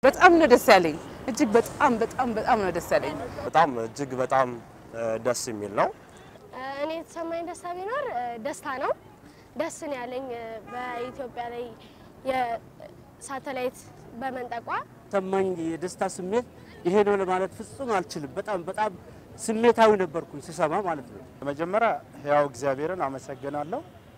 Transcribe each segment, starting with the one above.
በጣም ነው ደስ ያለኝ። እጅግ በጣም በጣም በጣም ነው ደስ ያለኝ። በጣም እጅግ በጣም ደስ የሚል ነው። እኔ የተሰማኝ ደስታ ቢኖር ደስታ ነው። ደስ ነው ያለኝ በኢትዮጵያ ላይ የሳተላይት በመንጠቋ ሰማኝ የደስታ ስሜት ይሄ ነው ለማለት ፍጹም አልችልም። በጣም በጣም ስሜታዊ ነበርኩኝ ስሰማ ማለት ነው። መጀመሪያ ሕያው እግዚአብሔርን አመሰግናለሁ።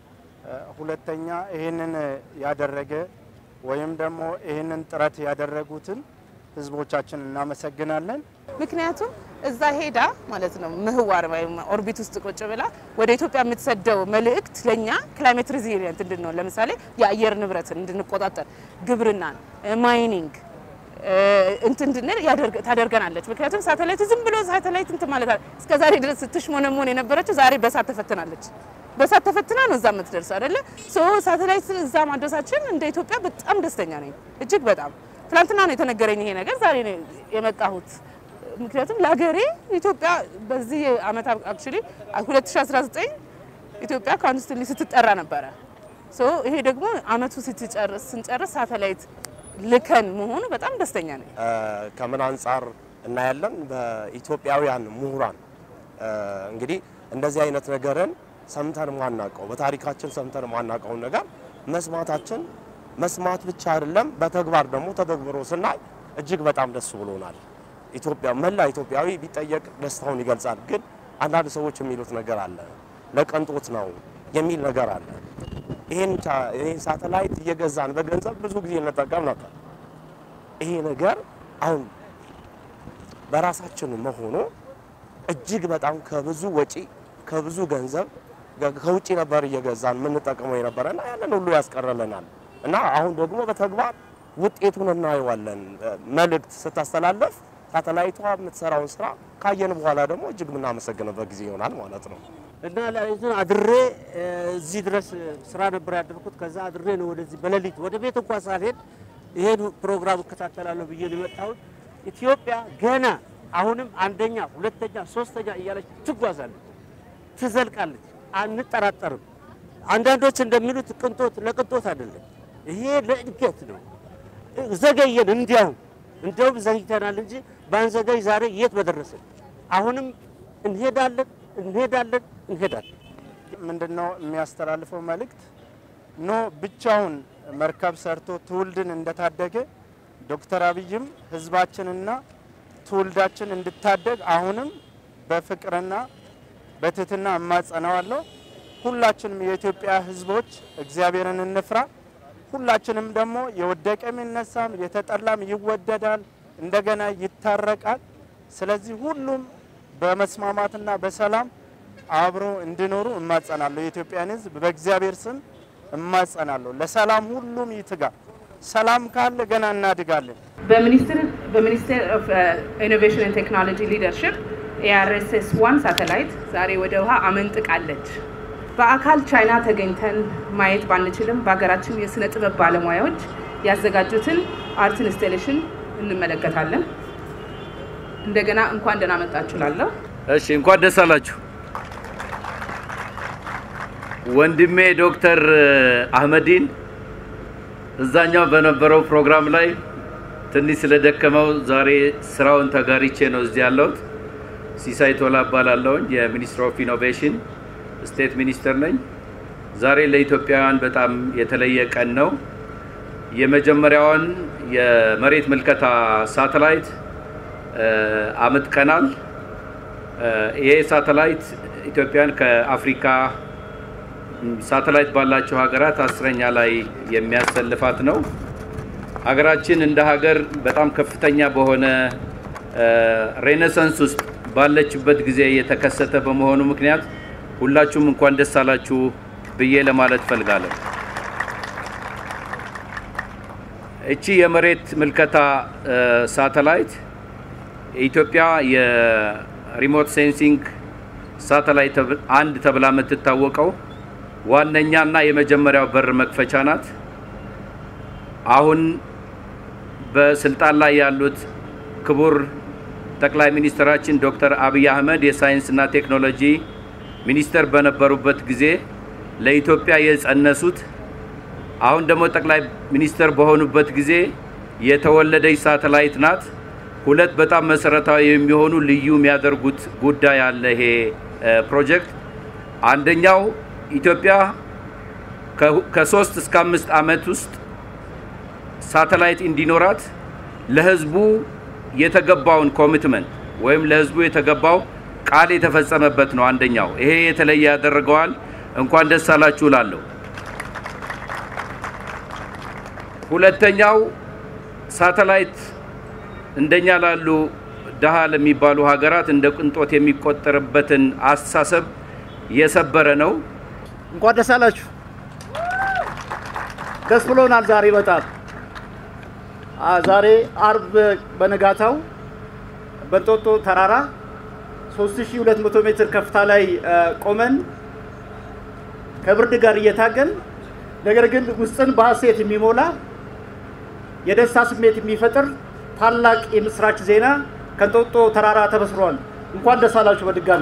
ሁለተኛ ይህንን ያደረገ ወይም ደግሞ ይህንን ጥረት ያደረጉትን ህዝቦቻችን እናመሰግናለን። ምክንያቱም እዛ ሄዳ ማለት ነው ምህዋር ወይም ኦርቢት ውስጥ ቁጭ ብላ ወደ ኢትዮጵያ የምትሰደው መልእክት ለእኛ ክላይሜት ሪዚሊየንት እንድንሆን ለምሳሌ የአየር ንብረትን እንድንቆጣጠር፣ ግብርናን፣ ማይኒንግ እንትን እንድንል ታደርገናለች። ምክንያቱም ሳተላይት ዝም ብሎ ሳተላይት እንትን ማለት እስከ ዛሬ ድረስ ስትሽሞነሞን የነበረችው ዛሬ በሳት ተፈትናለች። በሳት ተፈትና ነው እዛ የምትደርሰው አይደለ? ሶ ሳተላይት እዛ ማድረሳችን እንደ ኢትዮጵያ በጣም ደስተኛ ነኝ። እጅግ በጣም ትናንትና ነው የተነገረኝ ይሄ ነገር፣ ዛሬ ነው የመጣሁት። ምክንያቱም ለሀገሬ ኢትዮጵያ በዚህ አመት አክቹሊ 2019 ኢትዮጵያ ኮንስትሊ ስትጠራ ነበረ። ሶ ይሄ ደግሞ አመቱ ስትጨርስ ስንጨርስ ሳተላይት ልከን መሆኑ በጣም ደስተኛ ነኝ። ከምን አንጻር እናያለን? በኢትዮጵያውያን ምሁራን እንግዲህ እንደዚህ አይነት ነገርን ሰምተን ማናቀው በታሪካችን ሰምተን ማናቀውን ነገር መስማታችን መስማት ብቻ አይደለም፣ በተግባር ደግሞ ተተግብሮ ስናይ እጅግ በጣም ደስ ብሎናል። ኢትዮጵያ መላ ኢትዮጵያዊ ቢጠየቅ ደስታውን ይገልጻል። ግን አንዳንድ ሰዎች የሚሉት ነገር አለ፣ ለቅንጦት ነው የሚል ነገር አለ። ይህን ሳተላይት እየገዛን በገንዘብ ብዙ ጊዜ እንጠቀም ነበር። ይሄ ነገር አሁን በራሳችን መሆኑ እጅግ በጣም ከብዙ ወጪ ከብዙ ገንዘብ ከውጭ ነበር እየገዛን የምንጠቀመው የነበረ እና ያንን ሁሉ ያስቀረልናል እና አሁን ደግሞ በተግባር ውጤቱን እናየዋለን። መልእክት ስታስተላለፍ ሳተላይቷ የምትሰራውን ስራ ካየን በኋላ ደግሞ እጅግ የምናመሰግንበት ጊዜ ይሆናል ማለት ነው። እና እንትን አድሬ እዚህ ድረስ ስራ ነበር ያደርኩት። ከዛ አድሬ ነው ወደዚህ በሌሊት ወደ ቤት እንኳን ሳልሄድ ይሄን ፕሮግራም እከታተላለሁ ብዬ ነው የመጣሁት። ኢትዮጵያ ገና አሁንም አንደኛ፣ ሁለተኛ፣ ሶስተኛ እያለች ትጓዛለች፣ ትዘልቃለች፣ አንጠራጠርም። አንዳንዶች እንደሚሉት ቅንጦት ለቅንጦት አይደለም፣ ይሄ ለእድገት ነው። ዘገየን፣ እንዲያውም እንዲያውም ዘግይተናል እንጂ ባንዘገይ ዛሬ የት በደረስን። አሁንም እንሄዳለን እንሄዳለን እንሄዳለን። ምንድነው የሚያስተላልፈው መልእክት? ኖ ብቻውን መርከብ ሰርቶ ትውልድን እንደታደገ ዶክተር አብይም ህዝባችንና ትውልዳችን እንድታደግ አሁንም በፍቅርና በትህትና እማጸነዋለሁ። ሁላችንም የኢትዮጵያ ህዝቦች እግዚአብሔርን እንፍራ። ሁላችንም ደግሞ የወደቀም ይነሳም የተጠላም ይወደዳል፣ እንደገና ይታረቃል። ስለዚህ ሁሉም በመስማማትና በሰላም አብሮ እንዲኖሩ እማጸናለሁ። የኢትዮጵያን ህዝብ በእግዚአብሔር ስም እማጸናለሁ። ለሰላም ሁሉም ይትጋ። ሰላም ካለ ገና እናድጋለን። በሚኒስትር በሚኒስቴር ኦፍ ኢኖቬሽን ኤንድ ቴክኖሎጂ ሊደርሽፕ ኤአርኤስኤስ ዋን ሳተላይት ዛሬ ወደ ውሃ አመንጥቃለች። በአካል ቻይና ተገኝተን ማየት ባንችልም በሀገራችን የስነ ጥበብ ባለሙያዎች ያዘጋጁትን አርት ኢንስቴሌሽን እንመለከታለን። እንደገና እንኳን ደህና መጣችሁ ላለሁ እሺ፣ እንኳን ደስ አላችሁ። ወንድሜ ዶክተር አህመዲን እዛኛው በነበረው ፕሮግራም ላይ ትንሽ ስለደከመው ዛሬ ስራውን ተጋሪቼ ነው እዚህ ያለሁት። ሲሳይ ቶላ እባላለሁኝ። የሚኒስትር ኦፍ ኢኖቬሽን ስቴት ሚኒስተር ነኝ። ዛሬ ለኢትዮጵያውያን በጣም የተለየ ቀን ነው። የመጀመሪያዋን የመሬት ምልከታ ሳተላይት አምጥቀናል። ይሄ ሳተላይት ኢትዮጵያን ከአፍሪካ ሳተላይት ባላቸው ሀገራት አስረኛ ላይ የሚያሰልፋት ነው። ሀገራችን እንደ ሀገር በጣም ከፍተኛ በሆነ ሬኔሳንስ ውስጥ ባለችበት ጊዜ የተከሰተ በመሆኑ ምክንያት ሁላችሁም እንኳን ደስ አላችሁ ብዬ ለማለት ፈልጋለሁ። እቺ የመሬት ምልከታ ሳተላይት ኢትዮጵያ የሪሞት ሴንሲንግ ሳተላይት አንድ ተብላ የምትታወቀው ዋነኛና የመጀመሪያው በር መክፈቻ ናት። አሁን በስልጣን ላይ ያሉት ክቡር ጠቅላይ ሚኒስትራችን ዶክተር አብይ አህመድ የሳይንስና ቴክኖሎጂ ሚኒስተር በነበሩበት ጊዜ ለኢትዮጵያ የጸነሱት አሁን ደግሞ ጠቅላይ ሚኒስተር በሆኑበት ጊዜ የተወለደች ሳተላይት ናት። ሁለት በጣም መሰረታዊ የሚሆኑ ልዩ የሚያደርጉት ጉዳይ አለ ይሄ ፕሮጀክት። አንደኛው ኢትዮጵያ ከሶስት እስከ አምስት ዓመት ውስጥ ሳተላይት እንዲኖራት ለህዝቡ የተገባውን ኮሚትመንት ወይም ለህዝቡ የተገባው ቃል የተፈጸመበት ነው። አንደኛው ይሄ የተለየ ያደርገዋል። እንኳን ደስ አላችሁ እላለሁ። ሁለተኛው ሳተላይት እንደኛ ላሉ ድሃ ለሚባሉ ሀገራት እንደ ቅንጦት የሚቆጠርበትን አስተሳሰብ የሰበረ ነው። እንኳን ደስ አላችሁ። ደስ ብሎናል ዛሬ በጣም ዛሬ አርብ በነጋታው በእንጦጦ ተራራ 3200 ሜትር ከፍታ ላይ ቆመን ከብርድ ጋር እየታገል ነገር ግን ውስጥን በሀሴት የሚሞላ የደስታ ስሜት የሚፈጥር ታላቅ የምስራች ዜና ከእንጦጦ ተራራ ተበስሯል። እንኳን ደስ አላችሁ በድጋሚ።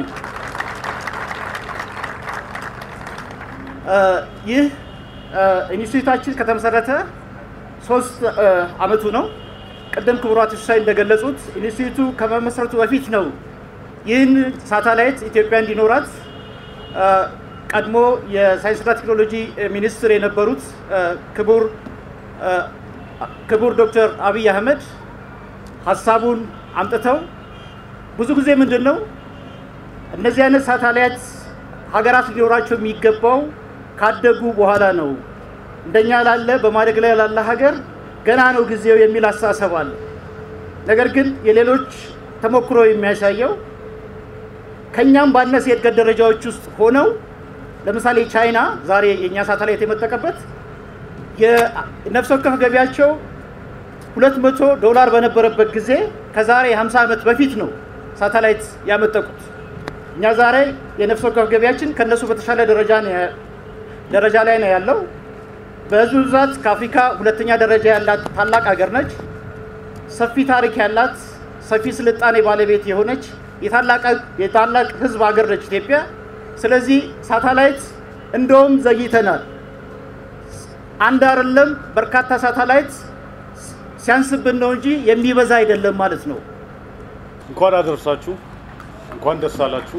ይህ ኢንስቲትዩታችን ከተመሰረተ ሶስት አመቱ ነው። ቅድም ክቡራት ሲሳይ እንደገለጹት ኢንስቲትዩቱ ከመመስረቱ በፊት ነው ይህን ሳተላይት ኢትዮጵያ እንዲኖራት ቀድሞ የሳይንስና ቴክኖሎጂ ሚኒስትር የነበሩት ክቡር ክቡር ዶክተር አብይ አህመድ ሀሳቡን አምጥተው ብዙ ጊዜ ምንድን ነው እነዚህ አይነት ሳተላይት ሀገራት ሊኖራቸው የሚገባው ካደጉ በኋላ ነው። እንደኛ ላለ በማደግ ላይ ላለ ሀገር ገና ነው ጊዜው የሚል አስተሳሰብ አለ። ነገር ግን የሌሎች ተሞክሮ የሚያሳየው ከኛም ባነሰ የእድገት ደረጃዎች ውስጥ ሆነው ለምሳሌ ቻይና ዛሬ የእኛ ሳተላይት የመጠቀበት የነፍስ ወከፍ ገቢያቸው 200 ዶላር በነበረበት ጊዜ ከዛሬ 50 ዓመት በፊት ነው ሳተላይት ያመጠቁት። እኛ ዛሬ የነፍስ ወከፍ ገቢያችን ከነሱ በተሻለ ደረጃ ደረጃ ላይ ነው ያለው። በህዝብ ብዛት ከአፍሪካ ሁለተኛ ደረጃ ያላት ታላቅ ሀገር ነች። ሰፊ ታሪክ ያላት ሰፊ ስልጣኔ ባለቤት የሆነች የታላቅ ህዝብ ሀገር ነች ኢትዮጵያ። ስለዚህ ሳተላይት እንደውም ዘግይተናል። አንድ አይደለም በርካታ ሳተላይት ሲያንስብን ነው እንጂ የሚበዛ አይደለም ማለት ነው። እንኳን አደረሳችሁ፣ እንኳን ደስ አላችሁ።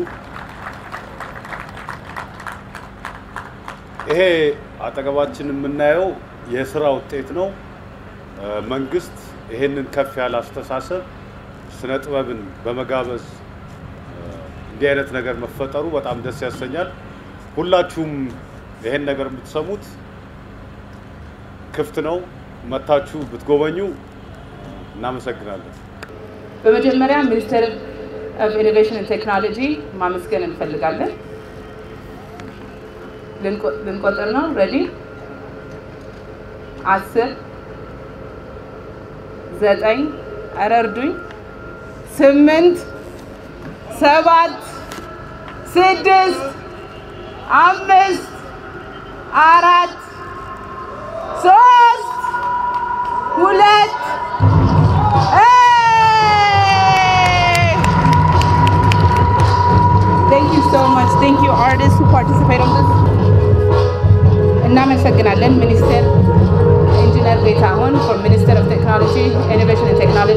ይሄ አጠገባችን የምናየው የስራ ውጤት ነው። መንግስት ይሄንን ከፍ ያለ አስተሳሰብ ስነ ጥበብን በመጋበዝ እንዲህ አይነት ነገር መፈጠሩ በጣም ደስ ያሰኛል። ሁላችሁም ይሄን ነገር የምትሰሙት ክፍት ነው፣ መታችሁ ብትጎበኙ እናመሰግናለን። በመጀመሪያ ሚኒስቴር ኦፍ ኢኖቬሽን ቴክኖሎጂ ማመስገን እንፈልጋለን። ልንቆጥር ነው። ሬዲ አስር ዘጠኝ ኧረ እርዱኝ ስምንት ሰባት ስድስት አምስት አራት ሶስት ሁለት Thank you so much. Thank you artists who participate on this. እናመሰግናለን ሚኒስቴር ኢንጂነር ጌታሁን ፎር ሚኒስቴር ኦፍ ቴክኖሎጂ ኢኖቬሽን ቴክኖሎጂ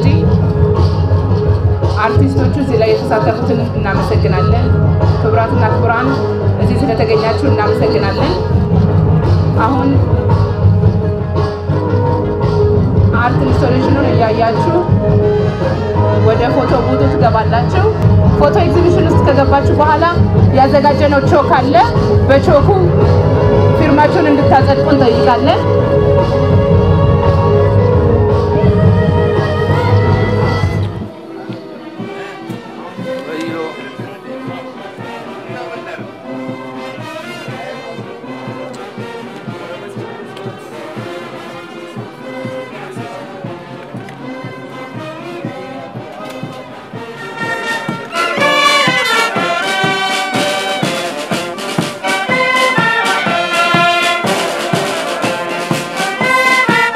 አርቲስቶቹ እዚህ ላይ የተሳተፉትን እናመሰግናለን። ክቡራትና ክቡራን እዚህ ስለተገኛችሁ እናመሰግናለን። አሁን አርት ኢንስቶሌሽኑን እያያችሁ ወደ ፎቶ ቡቱ ትገባላችሁ። ፎቶ ኤግዚቢሽን ውስጥ ከገባችሁ በኋላ ያዘጋጀነው ቾክ አለ። በቾኩ ፊርማችሁን እንድታጸድቁ እንጠይቃለን። Thank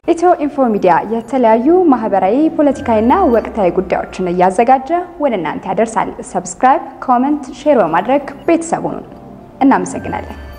ኢትዮ ኢንፎ ሚዲያ የተለያዩ ማህበራዊ፣ ፖለቲካዊና ወቅታዊ ጉዳዮችን እያዘጋጀ ወደ እናንተ ያደርሳል። ሰብስክራይብ፣ ኮመንት፣ ሼር በማድረግ ቤተሰቡን እናመሰግናለን።